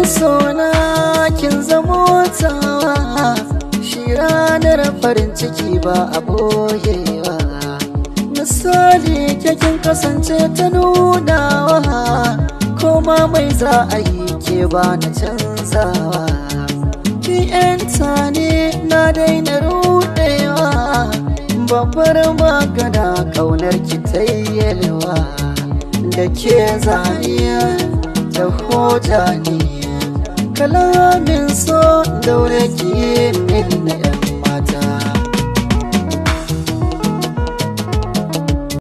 sona kin zamo tawa shi ranar farin ciki ba a boyewa misali kin kasance ta nunawa koma mai za a yi ke ba na canzawa ki yanta ne na daina rudewa babbar magana kaunar ki tayyalewa da ke zaniya da hoja ne kalamin so daure ki min na